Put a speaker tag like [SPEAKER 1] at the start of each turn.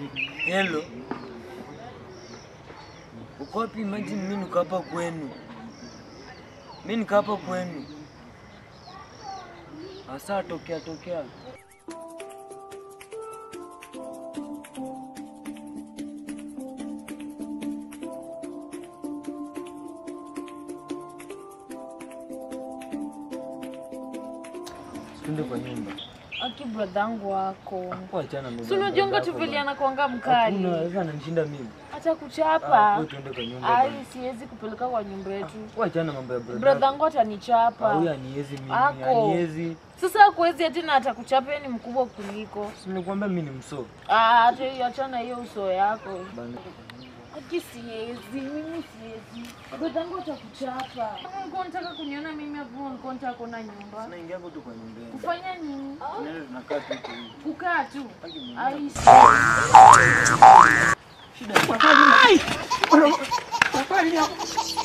[SPEAKER 1] Hello. Uko wapi? Imagine mimi niko hapa kwenu. Mimi niko hapa kwenu. Asa tokea tokea. Twende kwa nyumba.
[SPEAKER 2] Aki bradhangu wako.
[SPEAKER 1] Wachana na
[SPEAKER 2] Si unajonga tu vile anakuanga mkali.
[SPEAKER 1] Hakuna, sasa ananishinda mimi.
[SPEAKER 2] Hata
[SPEAKER 1] Ah,
[SPEAKER 2] kuchapa.
[SPEAKER 1] wewe tuende kwa nyumba.
[SPEAKER 2] Ai,
[SPEAKER 1] bwana.
[SPEAKER 2] siwezi kupeleka kwa nyumba yetu.
[SPEAKER 1] Wachana mambo ya brother.
[SPEAKER 2] Bradhangu
[SPEAKER 1] Ah,
[SPEAKER 2] atanichapa.
[SPEAKER 1] Huyu aniezi mimi,
[SPEAKER 2] Ako.
[SPEAKER 1] aniezi.
[SPEAKER 2] Sasa kuwezi tena atakuchapa, yeye ni mkubwa kuliko.
[SPEAKER 1] Si nimekuambia mimi ni mso.
[SPEAKER 2] Ah, hata hiyo achana hiyo uso yako.
[SPEAKER 1] Bana.
[SPEAKER 2] Aki siwezi, mimi siwezi. Bradhangu atakuchapa. Kama ulikuwa unataka kuniona mimi hapo, ulikuwa unataka kuona nyumba.
[SPEAKER 1] Tunaingia tu kwa nyumba.
[SPEAKER 2] Kufanya nini?
[SPEAKER 1] Tunaenda tunakaa tu huko hivi.
[SPEAKER 2] Kukaa tu. Ai,
[SPEAKER 1] Shida ni-